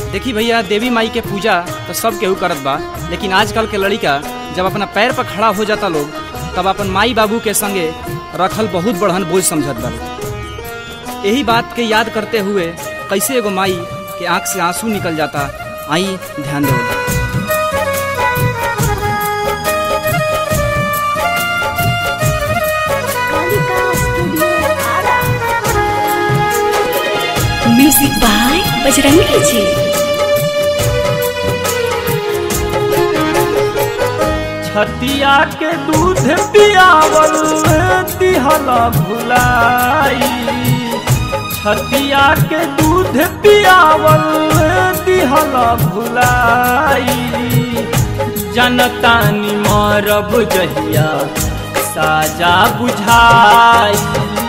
देखी भैया देवी माई के पूजा तो सब केहू करत बा लेकिन आजकल के लड़का जब अपना पैर पर खड़ा हो जाता लोग तब अपन माई बाबू के संगे रखल बहुत बढ़न बोझ समझत बा यही बात के याद करते हुए कैसे एगो माई के आंख से आंसू निकल जाता आई ध्यान देवल Kalika studio Ara music by Bajrangi ji छतिया के दूध पियावल दिहला भुलाई छतिया के दूध पियावल दिहला भुलाई जनतानी मरब जहिया साजा बुझाई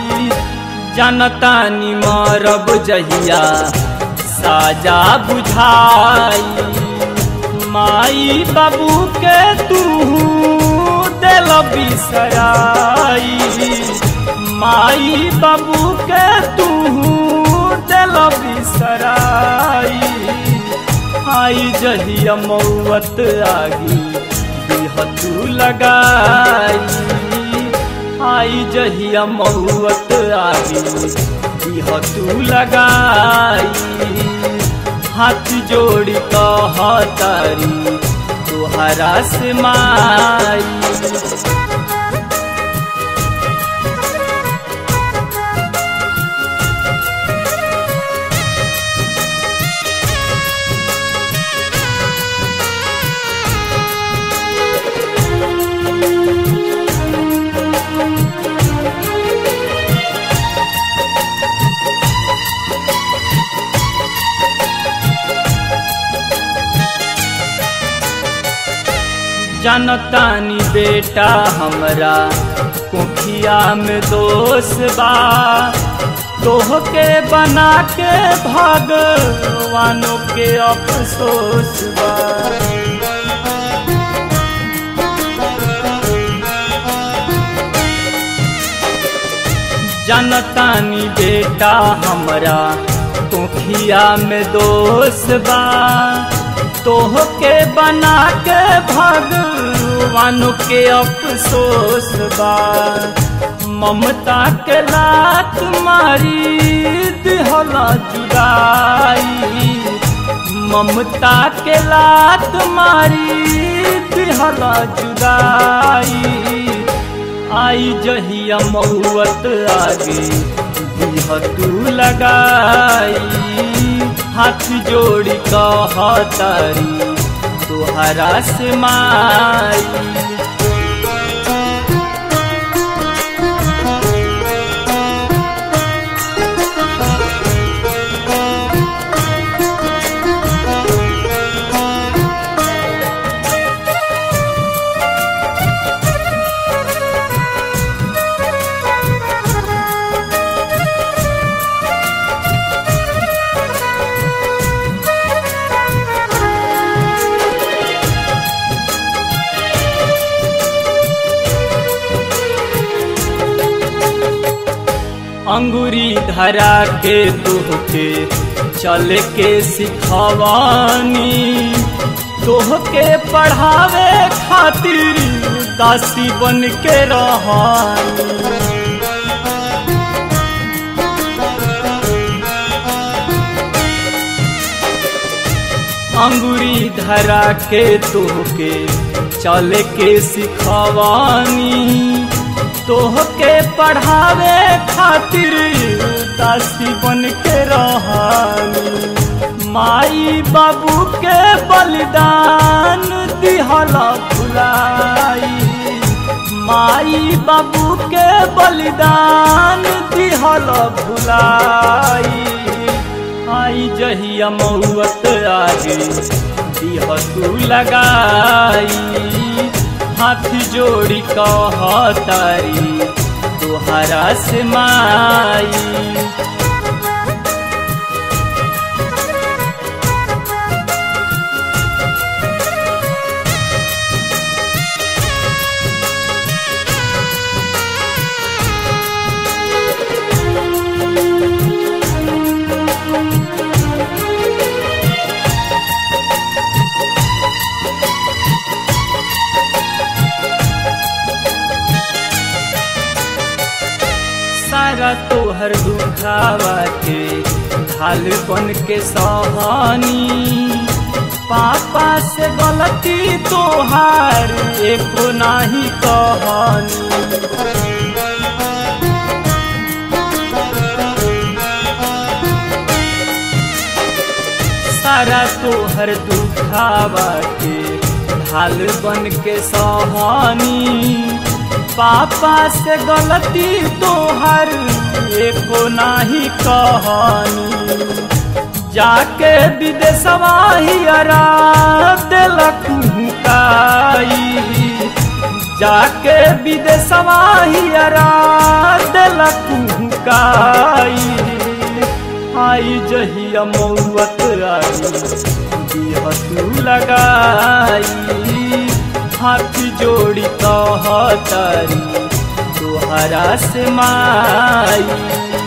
जनतानी मरब जहिया साजा बुझाई माई बाबू के तू दिल बिसराई माई बाबू के तू दिल बिसराई आई जहिया मौत आगी बिहतू लगाई आई जहिया मौत आगी बिहतू लगाई हाथ जोड़ी कहतारी तुहरा से माई जनतानी बेटा हमरा कुखिया में दोष बा तोहके बना के भगवानों के अफसोस बा जनतानी बेटा हमरा कुखिया में दोष बा तोहके बना के भगवान के अफसोस बा ममता के लात मारी दिहला जुदाई ममता के लात मारी दिहला जुदाई आई जहिया मौत आगे दिहतू लगाई हाथ जोड़ी कहतारी तुहरा से माई अंगूरी धरा के तोहके चल के सिखवानी तोहके पढ़ावे खातिर दासी बन के रहानी अंगूरी धरा के तोहके चल के सिखवानी तोहके पढ़ावे खातिर दासी बन के रहानी माई बाबू के बलिदान दिहला भुलाई माई बाबू के बलिदान दिहला भुलाई आई जहिया मौत आगे दिहतू लगाई हाथ जोड़ी कहतारी तुहरा से माई तोहर दुखावा के ढाल बन के सहनी पापा से गलती तोहार एको नाही कहनी सारा तोहर दुखावा के ढाल बन के सहनी पापा से गलती तोहर एको नाही कहनी जाके विदेशवा हियरा दिलक हुकाई जाके विदेशवा हियरा दिलक हुकाई आई जहिया मौत आई दिह तू लगाई हाथ जोड़ी कहतारी तोहरा से माई